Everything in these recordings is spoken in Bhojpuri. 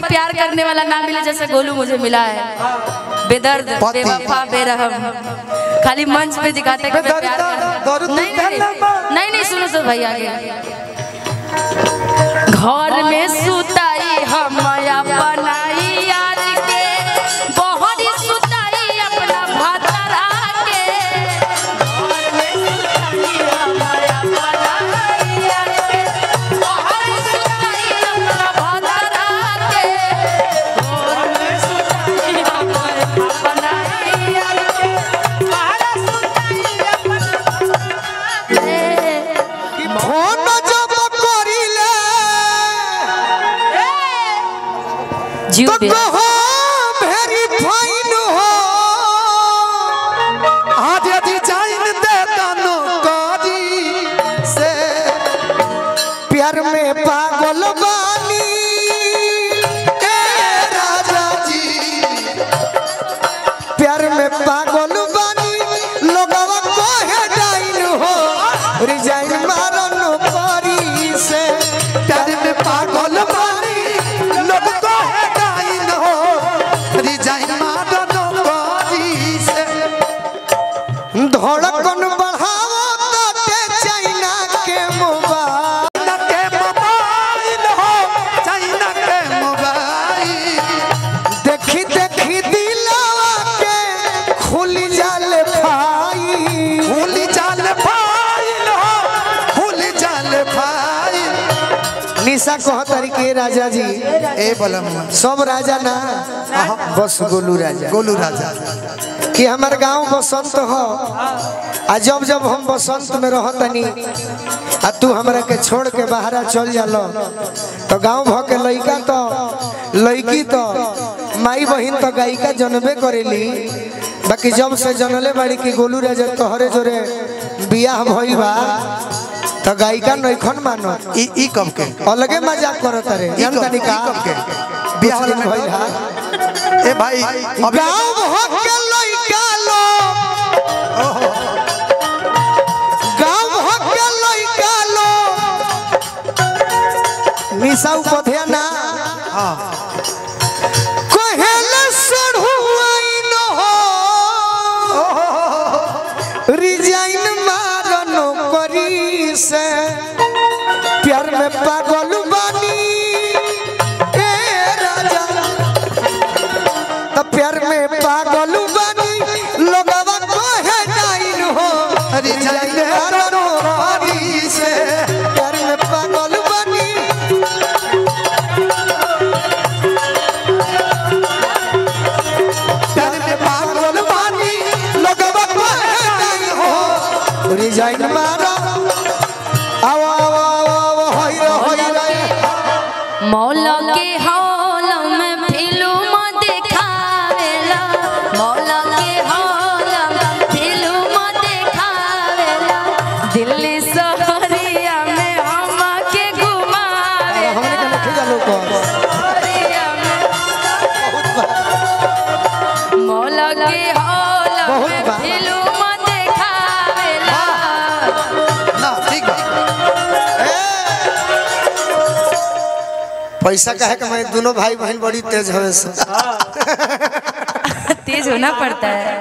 प्यार करने वाला ना मिले जैसे गोलू मुझे मिला है बेदर्द पति। बेवफा बेरहम खाली मंच पे दिखाते कि मैं प्यार कर दर्द नहीं नहीं नहीं नहीं सुनो सुनो भाई आगे घर में सुताई हम बनाई यार के बहरी सुताई अपना भातरा के घर में सुताई हम बनाई यार के बहरी सुताई अपना भातरा के घर में सुताई हम बनाई यार के बहरी सुताई अपना फोन जब करिले जीव तो पे कहो भेरी फाइन हो आज यदि जाइन दे तनो करी से प्यार में पागल बानी ए राजा जी प्यार में पागल बानी लोगवा कहे डाइन हो रिजाइन मारन परी से प्यार में पागल बानी लोग कहे डाइन हो रिजाइन मारन परी से धड़कन बढ़ाओ ताते चाइना के मोबाइल के मोबाइल हो चाइना के मोबाइल देखी देखी दिलवा के खुल जाल फाइल खुल जाल फाइल हो खुल जाल फाइल निशा कह तरीके राजा जी ए बलम सब राजा ना बस गोलू राजा गोलू राजा कि हमार गांव बसंत हो आ जब जब हम बसंत में रहतनी आ तू हमरा के छोड़ के बाहरा चल जालो तो गांव भ के लइका तो लइकी तो माई बहिन तो गायिका जनबे करेली बाकी जब से जनले बाड़ी की गोलू राजा तोहरे जोरे बियाह भइल बा तो गायिका नइखन मानो ई ई कब के अलगे मजाक करत रे ई जानता कब नहीं का ई कब के बियाह बियाह दिन भइल हा ए भाई अभी गांव भ के लइका लो गांव भ के लइका लो निशा उपध्या ना हां कहेले सढ़ुआई न हो रिजाइन मारनो करी से प्यार में पागल बानी ए राजा त प्यार में पागल बानी लोगवा कहे डाइन हो रिजाइन मारनो करी से प्यार में पागल बानी प्यार में पागल बानी लोगवा कहे डाइन हो रिजाइन मारो आओ आओ आओ आओ होई रे होई रे मौला के हौल में फिल्म देखावेला मौला के हौल में फिल्म देखावेला दिल्ली शहरिया में हम के घुमावे अरे हमने के लिखे जा लोग शहरिया में मौला के हौल बहुत में बा। फिल्म देखावेला ना ठीक बा पैसा काहे का मैं दोनों भाई बहन बड़ी तेज हवे से तेज होना पड़ता है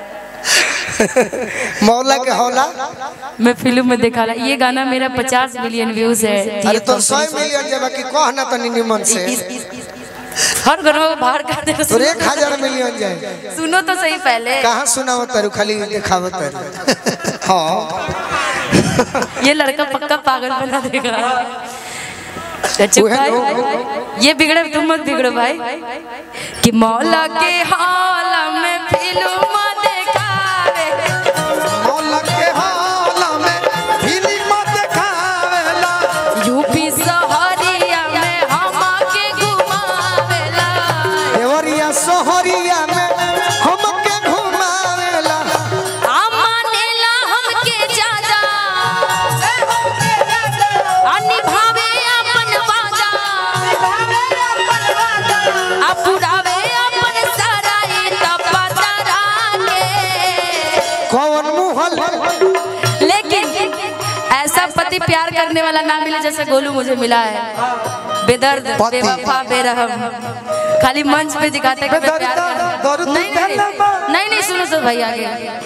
मौला के हौला मैं फिल्म में देखा ला ये गाना मेरा 50 मिलियन व्यूज है अरे तो 100 मिलियन जब कि कह ना तनी निमन से हर घरों में बाहर कर दे तो एक हजार मिलियन जाए सुनो तो सही पहले कहाँ सुनाओ तारू खाली दिखावो तारू हाँ ये लड़का पक्का पागल बना देगा तो चुप उहे भाई लोग- ये बिगड़े तुम मत बिगड़ो भाई कि मौला के हाल में फिल्म देखावे मौला के हौला में फिल्म देखावेला यूपी शहरिया में हम के घुमावेला देवरिया सोहरिया में हमके घुमावेला आ मानेला हमके ज्यादा आ निभावे अपन वादा आ पुरावे अपन सारा ई तपतरा के कौन मुहल लेकिन ऐसा पति प्यार करने वाला ना मिले जैसे गोलू मुझे मिला है बेदर्द पति। बेवफा बेरहम खाली मंच पे दिखाते कि मैं प्यार बेदर्द, करता हूं। दर्द नहीं नहीं नहीं नहीं सुनो सुनो भाई आगे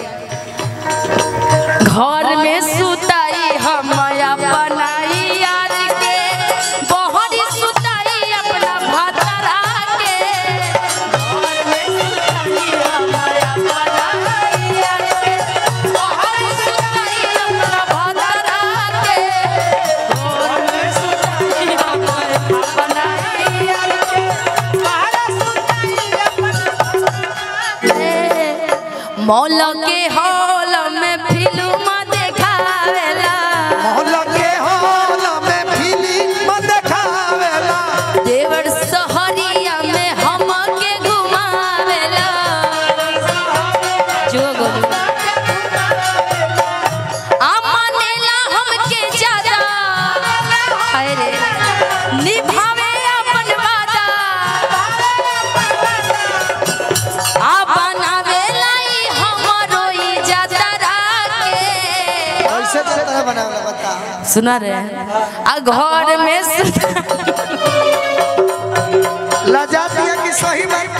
घर में सुताई हम बनाई यार के बहरी सुताई अपना भातरा के घर में सुताई हम बनाई यार के बहरी सुताई अपना भातरा के घर में सुताई हम बनाई यार के बहरी सुताई अपना मौला के हॉल में फिल्म देखावेला मोहल्ला के हॉल में फिल्म देखावेला देवर सहरिया में हमके घुमावेला जो गोलू आ मानेला हमके ज्यादा हाय रे निभावे अपन वादा आ बनावेला ई हमरो ई जतरा के ऐसे जतरा बनावला बता सुना रहे हैं आ घर में सुता लजा दिया कि सही बात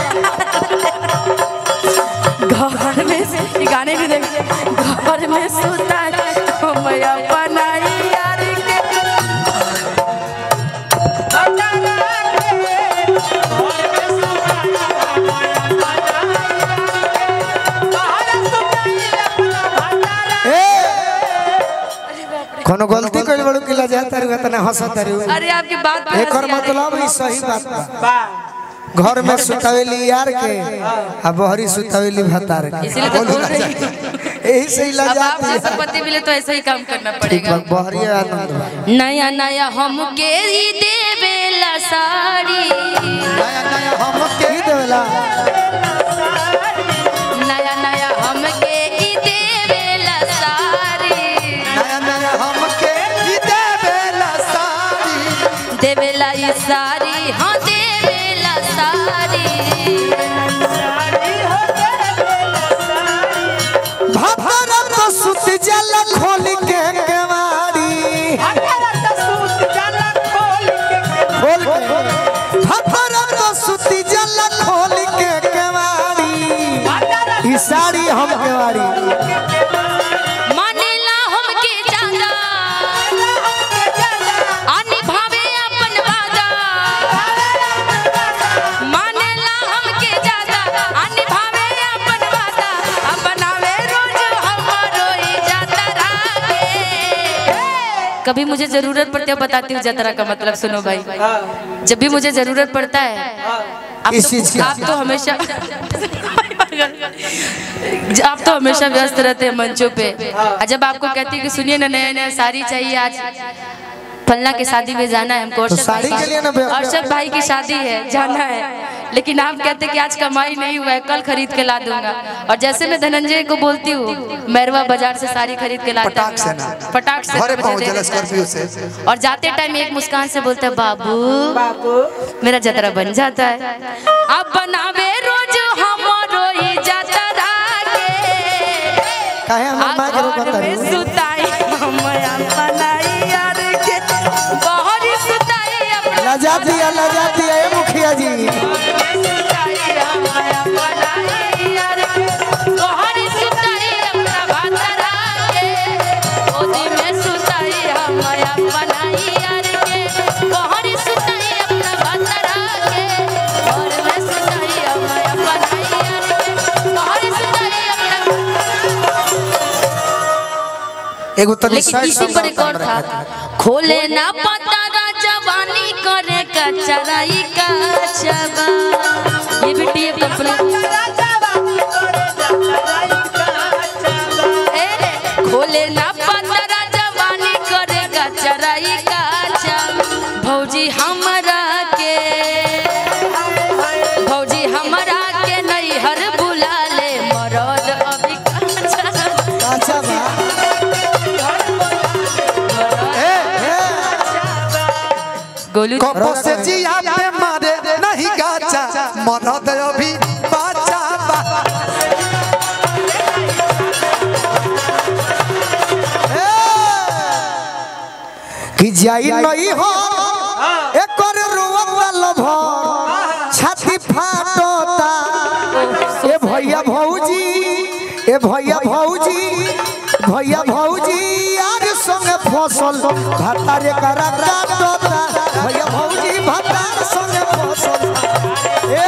घर में ये गाने भी देख घर में सुता मैं अपनाई यार के कोनो गलती कइल बड़ू कि लजा तारू तना हंसा तारू अरे आपकी बात पे एकर हंसी आ रही है। मतलब ई सही बात बा घर में सुतावेली यार के आ बहरी सुतावेली भतार के इसीलिए तो बोल रही हूँ। यही से ही अब लजा आप जैसा पति मिले तो ऐसा ही काम करना ठीक बा पड़ेगा बहरी आनंद बा नया नया हमके ही देवेला साड़ी नया नया हमके की देवेला नया नया हमके ही देवेला साड़ी नया नया हमके ही देवेला साड़ी देवेला ई साड़ी हाँ देवेला साड़ी भतरा तो सुत जाला खोल के केवाड़ी खोल के भतरा तो सुत जाला खोल के केवाड़ी ई साड़ी हम केवाड़ी मानेला हमके ज्यादा आ निभावे अपन वादा मानेला हमके ज्यादा आ निभावे अपन वादा आ बनावे रोज हमरो ई जतरा के कभी मुझे जरूरत पड़ती है बताती हूँ जतरा का मतलब सुनो भाई जब भी मुझे जरूरत पड़ता है आप किस चीज़ की? तो, आप तो हमेशा आप तो हमेशा व्यस्त रहते हैं मंचों पे और जब आपको कहती है कि सुनिए ना नया नया साड़ी चाहिए आज फलना की शादी में जाना है हमको तो अर्षद साड़ी भाई के लिए ना व्यस्त- अर्षद भाई की शादी है जाना है लेकिन आप कहते कि आज कमाई नहीं हुआ है कल खरीद के ला दूंगा और जैसे मैं धनंजय को बोलती हूँ मैरवा बाजार से साड़ी खरीद के लाता पटाख से हूँ। ना। पटाख से घरे मुझे पहुंच दे जाला देता है। स्कॉर्पियो से और जाते टाइम एक मुस्कान से बोलते हैं बाबू मेरा जतरा बन जाता है अब बनावे रोज हमारो ई जतरा के काहे हमर मां के रोकत घर में तारू सुताई हम बनाई यार के बहरी सुताई अपना लजा दिया लजा दिया ए मुखिया जी सुताई हम बनाई यार के बहरी सुताई अपना भातरा के ओदी में सुताई हम बनाई यार के बहरी सुताई अपना भातरा के घर में सुताई हम बनाई यार के बहरी सुताई अपना एगो तनी लेकिन साइड इसी पर एक और था खोले ना पता जवानी करे का चराई का चबा ये भी टीएफ कंपनी ए, खोले ना पता जवानी करे का चराई का चबा भौजी हमरा के भौजी हमरा के नहीं हर बुला ले मरद अभी काचा अच्छा बा गोलू कपो से जिया पे मारे नहीं गाचा मरद अभी बाचा बा कि जाई नहीं हो एकर भैया भौजी ए भैया भौजी भैया भौजी यार संगे फसल भातारे करा काटता भैया भौजी भातार संगे फसल ए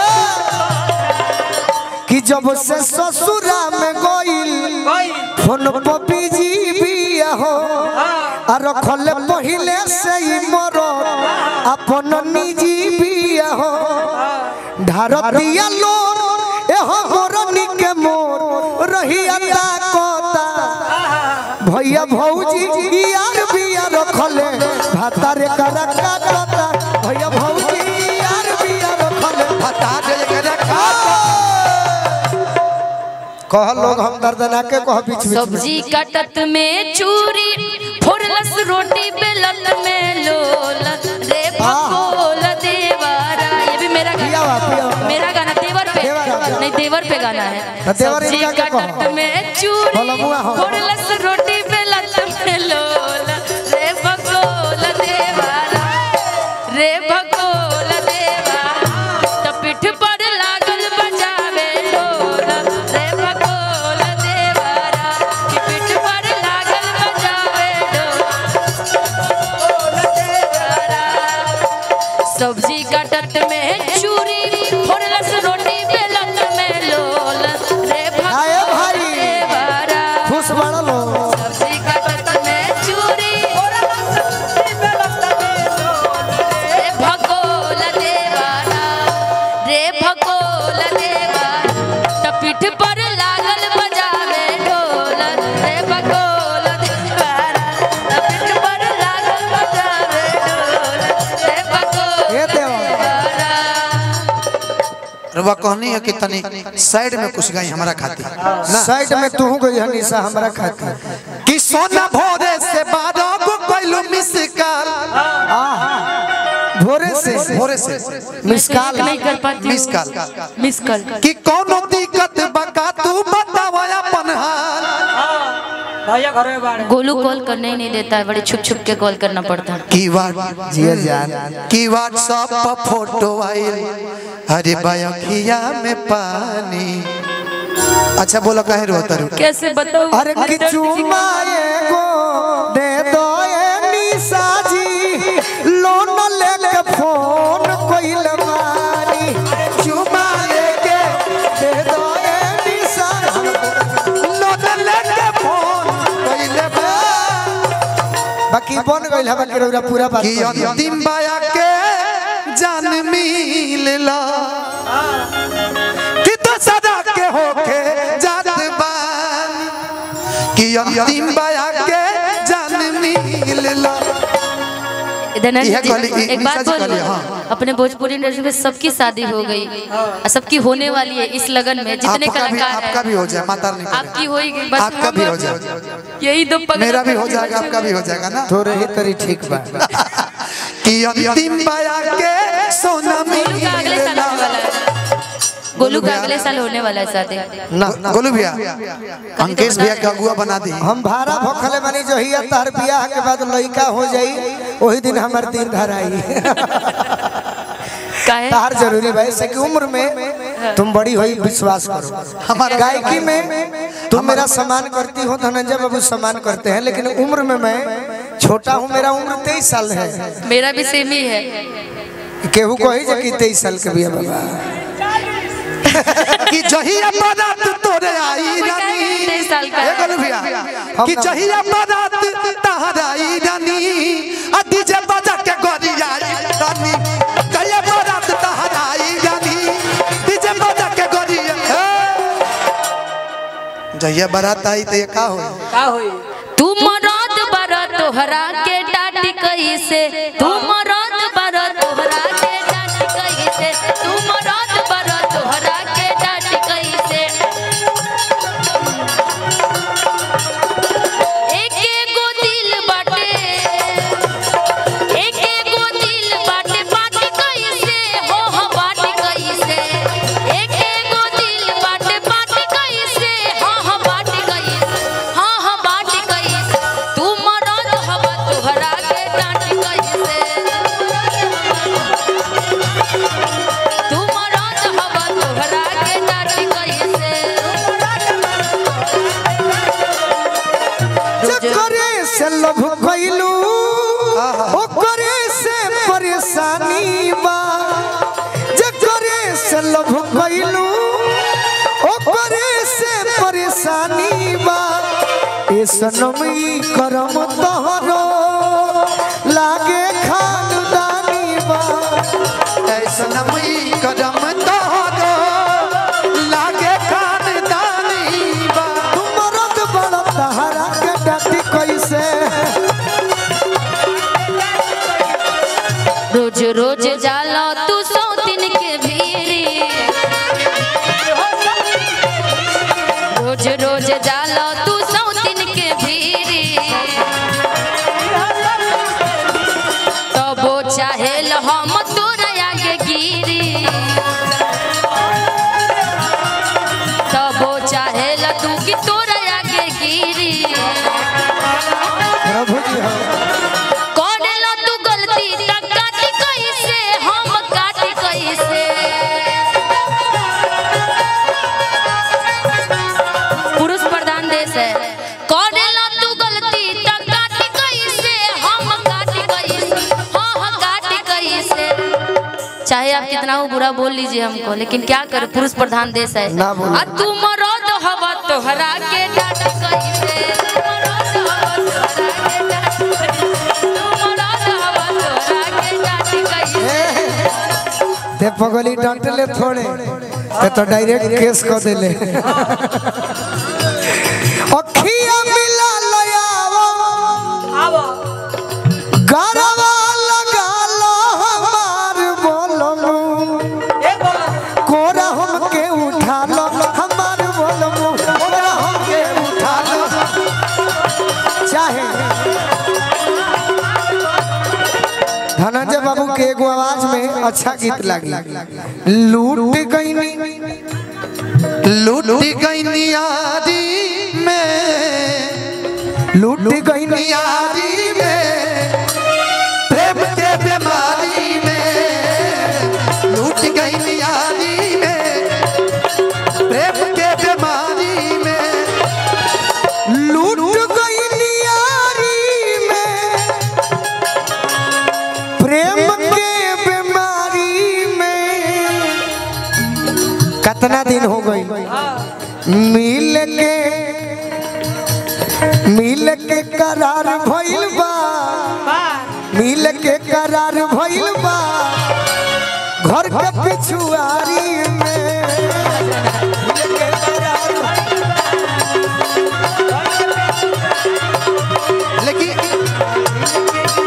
कि जब से ससुरा में गइल फोन पर बिजी बिया हो आ रखले पहिले से ही मर अपन निजी बिया हो ढारतिया लोर ए हो मोरनी के मोर रहिया ताकता भैया भौजी यार बिया रखले भातारे करा काटता भैया भौजी यार बिया रखले बता दे के रखा कह लोग हम दर्दना के कह बीच बीच में सब्जी कटत में चूरी फोड़लस रोटी बेलन में लोल रे भगोल देवारा ये भी मेरा पिया हुआ, पिया गाना हुआ। मेरा गाना देवर पे देवर है। नहीं देवर पे गाना है तो देवर सब्जी इनका क्या कटत कहो? में चूरी बलमुआ हो। फोड़लस रोटी बेलन में लोल रे भगोल देवारा रे भगोल देवारा तो पीठ पर लागल बजावे ढोल रे भगोल देवारा कि पीठ पर लागल बजावे ढोल देवारा सब्जी काटत में चूरी फोड़लस रोटी बेलन में लोल रे आए भगोल भाई। देवारा खुश बड़ा लो सब्जी काटत में चूरी रे भगोल देवारा रे भगोल देवारा त पीठ पर लागल बजावे ढोल रे भगोल देवारा त पीठ पर लागल बजावे ढोल रे भगोल ए देवा देवारा रवा कहनी है कि तनी साइड में कुछ गई हमारा खाती ना साइड में तू गई हनीसा हमरा खाती कि सोना भोरे से बारह को कैलू मिस कॉल भोरे से भोरे से मिस कॉल नहीं कर पाती मिस कॉल मिस कॉल कि कोनो दिक्कत बका तू बतावा अपन हाल भैया घर में बाढ़ गोलू कॉल करने ही नहीं देता है बड़े छुप छुप के कॉल करना पड़ता है की वाट जिया जान की व्हाट्सएप पर फोटो आइल अरे बयखिया में पानी अच्छा बोला काहे रोता रू कैसे बताऊं अरे किचु माएगो दे दो ए निशा जी लोन लेके फोन कोइल मानी चुमा लेके दे दो ए निशा लोन लेके फोन कइले बा बाकी बन गइल है बाकी रउरा पूरा बात कि कर दिया। अंतिम बाया के जान मिलला कि तो सदा के होके जात बान कि अंतिम बाया के जान मिलला धनंजय यह जी, कहली- इ- एक बात निशा जी बोलूं कहली, हाँ। अपने भोजपुरी इंडस्ट्री में सबकी शादी हो गई और सबकी होने वाली है इस लगन में जितने आपका भी कलाकार आपका हैं भी हो जाए माता रानी करे। आपकी होगी बस आपका भी हम- हो जाए यही दो पगला मेरा भी हो पगली जाएगा बच्चे आपका भी हो जाएगा ना थोड़े ही तरी ठीक बा कि अंतिम बाया के सोना गोलू का अगले साल मिलला होने वाला है गोलू का अगले साल होने वाला है शादी ना गोलू भैया अंकेश भैया के अगुआ बना दी हम भाड़ा भोखले बनी जो ही तार बियाह के बाद लड़का हो जाई वही दिन हमार दिन धर आई काहे तार जरूरी भाई से की उम्र में तुम बड़ी हुई विश्वास करो हमारा गायकी में तुम मेरा सम्मान करती हो धनंजय बाबू सम्मान करते हैं लेकिन उम्र में मैं छोटा हूँ मेरा उम्र तेईस साल है मेरा भी सेम ही है केहू कही जे कि तेईस साल के बिया बाबा कि जहिया बारात तोरे आई रानी तेईस साल का ए है। गोलू भैया कि जहिया बारात तहर आई रानी आ डीजे बजा के गोरी आई रानी जहिया बारात तहर आई रानी डीजे बजा के गोरी ए। जहिया बारात आई तो ये का हो का होई तू मरद बर तोहरा के डांट कैसे तू मरद बर तोहरा के डांट कैसे तू मरद बर तोहरा के डांट कैसे एक एगो दिल बाटे एक एगो दिल बाटे बात कैसे हो हो बात कैसे एक एगो दिल बाटे बात कैसे हो हो बात कैसे हाँ हाँ बात कैसे तू मरद हवा तोहरा के डांट कैसे तू मरद हवा तोहरा के डांट कैसे से लभ कैलू ओकरे से परेशानी बा जकरे से लभ कैलू ओकरे से परेशानी बा ए सनमी करम तोहरो लागे खानदानी बा ऐसा नमी कदम तोहरो लागे खानदानी बा मरद बड़ा तहरा के डाटी कैसे रोज रोज जाला तू सौतिन के भीरी रोज रोज जाला तू सौतिन के भीरी तबो चाहेल हम तोरा आगे गिरी तबो चाहेल तू कि तोरा आगे गिरी प्रभु जी हम करेला तू गलती त काटी कैसे हम काटी कैसे पुरुष प्रधान देश है करेला तू गलती त काटी कैसे हम काटी कैसे हाँ हाँ काटी कैसे चाहे आप कितना हो बुरा बोल लीजिए हमको लेकिन क्या करे पुरुष प्रधान देश है ना बोलो। आ तू मरद हवा तोहरा के डाट कैसे तू मरद हवा तोहरा के डाट कैसे? तू मरद हवा तोहरा के डाट कैसे ते पगली डांटले थोड़े ते तो डायरेक्ट केस कर देले अखिया मिला लयावा आवा गरवा लगा लो हमार बोलमु ए बोला कोरा हमके उठा लो हमार बोलमु कोरा हमके उठा लो चाहे धनंजय बाबू के एगो आवाज में अच्छा गीत लगी लूट गईनी लूट गई यारी में लूट गईनी यारी में प्रेम के बीमारी में लूट गई यारी में प्रेम के बीमारी में लूट गईनी यारी में प्रेम के बीमारी में कितना दिन हो गई मिल के मिल के करार भइल बा मिल के करार भइल बा घर के पिछुआरी में मिल के करार लेकिन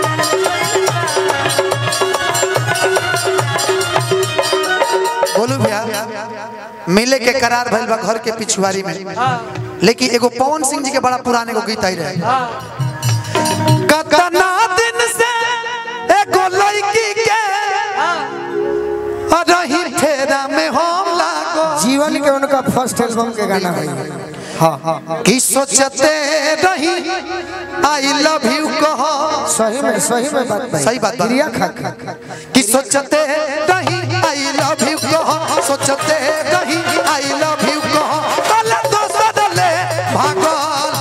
बोलू भैया मिले के करार भइल बा घर के पिछुआरी में लेकिन एगो पवन सिंह जी के बड़ा पुराने एगो गीत आई रहे कतना दिन से एगो लड़की के रही फेरा में हम लागो जीवन के उनका फर्स्ट एल्बम के गाना है हाँ हाँ कि सोचते रही आई लव यू कहो सही में सही में बात भाई सही बात बा। क्रिया खा खा कि सोचते रही आई लव यू कहो सोचते रही आई लव यू कहो कल दोसर ले भागल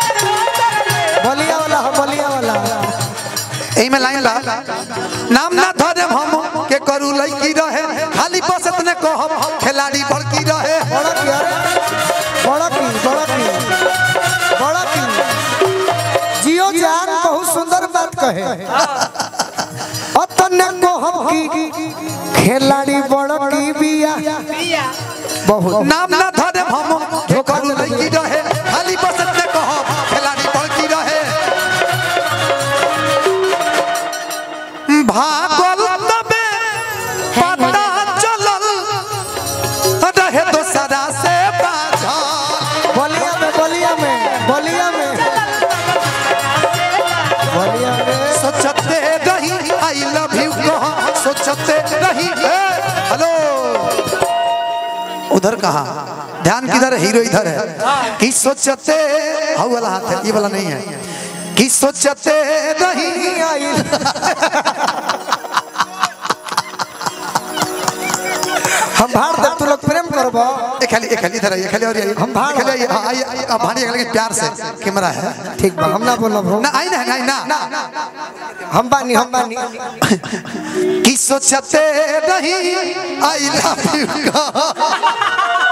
बलिया वाला हो बलिया वाला एही में लाइन ला नाम ना धरे हम के करू लड़की रहे खाली बस इतने कहब खिलाड़ी बड़की रहे बड़ा की अरे बड़ा की बड़ा की बड़ा की जियो जान बहुत सुंदर बात कहे अतने को हम की खिलाड़ी बड़ा की बिया बहुत नाम ना धरे हम के करू लड़की रहे खाली बस इतने कहब खिलाड़ी बड़की रहे भागल तबे पता चलल रहे दोसरा से बाझल बलिया में बलिया में बलिया में बलिया में सोचते रही आई लव यू कहा सोचते रही ए, हेलो उधर कहा ध्यान किधर है हीरो इधर है कि सोचते हाउ वाला हाथ है ये वाला नहीं है कि सोचते रही आई हम भार दे तू लोग प्रेम करो करबो ए खाली ए खाली इधर आइए खाली और आइए हम भाड़- खाली आइए हाँ, आइए आइए, आप भाड़ी लेकिन प्यार से कैमरा है ठीक बा हम ना बोलब हो ना आई ना आई ना हम बानी हम बानी कि सोचते नहीं आई लव यू